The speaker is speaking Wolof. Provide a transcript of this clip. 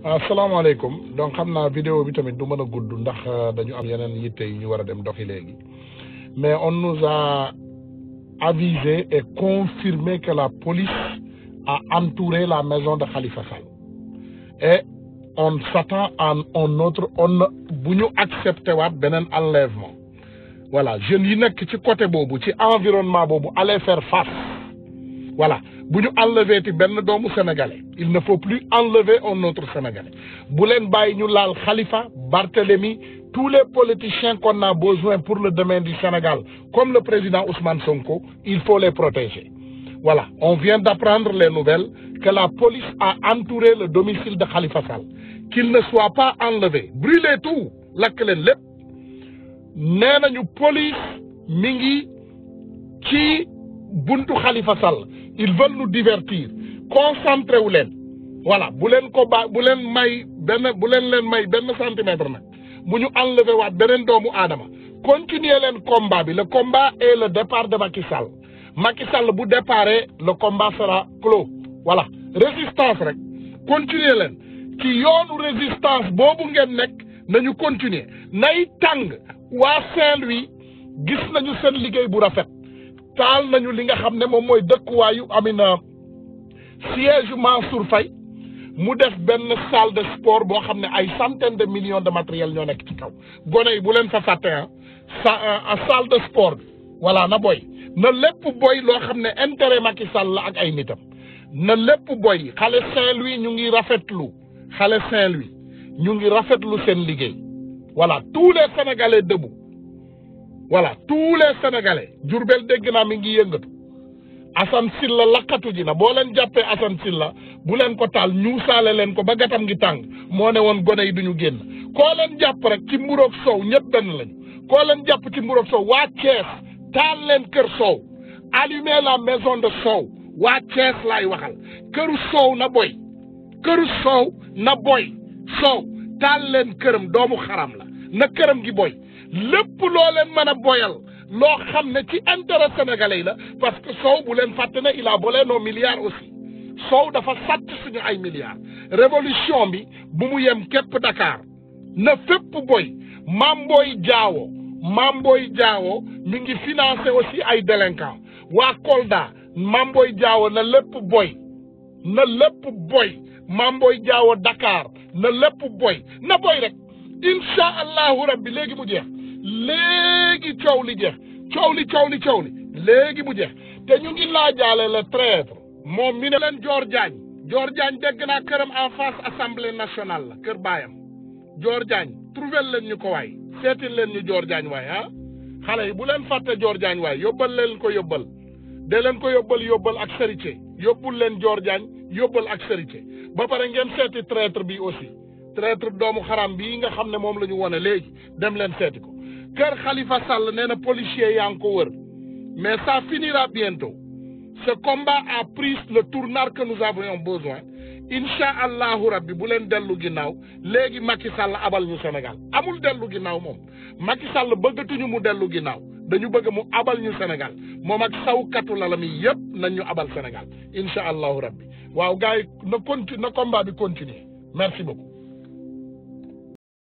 asalaamaaleykum donc xam naa vidéo bi tamit du mën a gudd ndax dañu am yeneen yitte yu ñu war a dem doxi léegi mais on nous a avisé et confirmé que la police a entouré la maison de Khalifa Sall et on s'attend à un autre on bu ñu accepté waat beneen enlèvement voilà jeunes yi nekk ci côté boobu ci environnement boobu aller faire face voilà bu ñu enlever ti benn doomu sénégalais il ne faut plus enlever un autre sénégalais bu leen bàyyi ñu laal Khalifa Barthélemy tous les politiciens qu'on a besoin pour le domaine du Sénégal comme le président Ousmane Sonko il faut les protéger voilà on vient d'apprendre les nouvelles que la police a entouré le domicile de Khalifa Sall qu'il ne soit pas enlevé brûlez tout lakk leen lépp nee nañu police mi ngi ci buntu Khalifa Sall ils veulent nous divertir concentré wu leen voilà bu leen ko ba bu leen may benn bu leen leen may benn centimètre nag bu ñu enlever waat beneen doomu aadama continuer leen combat bi le combat est le départ de Macky Sall Macky Sall bu déparé le combat sera clos voilà résistance rek continuer leen ci yoonu résistance boobu ngeen nekk nañu continuer nay tàng waa Saint-Louis gis nañu seen liggéey bu rafet taal nañu li nga xam ne moom mooy dëkkuwaayu amina siège Mansour Faye mu def benn salle de sport boo xam ne ay centaine de millions de matériel ñoo nekk ci kaw gone yi bu leen fa fàtte ah sa salle de sport bi voilà na boy na lépp boy loo xam ne intérêt Macky Sall la ak ay nitam na lépp boy xale Saint-Louis ñu ngi rafetlu xale Saint-Louis ñu ngi rafetlu seen liggéey voilà tous les Sénégalais debout voilà tous les sénégalais Jurbel dégg naa mi ngi yëngatu Assane Sylla lakkatu ji na boo leen jàppee Assane Sylla bu leen ko taal ñuusaale leen ko ba gatam ngi tàng moo ne woon gone yi duñu génn koo leen jàpp rek ci mburoog sow ñëpp benn lañu koo leen jàpp ci mburoog sow waa Thiès taal leen kër sow allumer la maison de sow waa Thiès laay waxal këru sow na boy këru sow na boy sow taal leen këram doomu xaram la na këram gi boy lépp loo leen mën a boyal loo xam ne ci intérêt sénégalais yi la parce que Sow bu leen fàtte ne il a volé nos milliards aussi Sow dafa sàcc suñu ay milliards révolution bi bu mu yem képp Dakar na fépp boy Mamboy Diawo Mamboy Diawo mi ngi financé aussi ay délinquants waa Kolda Mamboy Diawo na lépp boy na lépp boy Mamboy Diawo Dakar na lépp boy na boy rek incha allahu rabbi léegi mu jeex léegi coow li jeex coow li coow li coow li léegi mu jeex te ñu ngi laajaale le traître moom mi ne leen Dior Diagne Dior Diagne dégg naa këram en face assemblée nationale la kër baayam Dior Diagne trouver leen ñu ko waay seetil leen ñu Dior Diagne waay ah xale yi bu leen fàtte Dior Diagne waay yóbbal leen ko yóbbal de leen ko yóbbal yóbbal ak serité yóbbul leen Dior Diagne yóbbal ak serité ba pare ngeen seeti traître bi aussi traître doomu xaram bii nga xam ne moom la ñu wone léegi dem leen seeti ko kër Khalifa Sall nee na policier yaa ngi ko wër mais ça finira bientôt ce combat a pris le tournant que nous avions besoin incha allahu rabbi bu leen dellu ginnaaw léegi Macky Sall abal ñu Sénégal amul dellu ginnaaw moom Macky Sall bëggatuñu mu dellu ginnaaw dañu bëgg mu abal ñu Sénégal moom ak sawkatu lalam yi yëpp nañ ñu abal Sénégal incha allahu rabbi waaw gars yi na continue na combat bi continuer merci beaucoup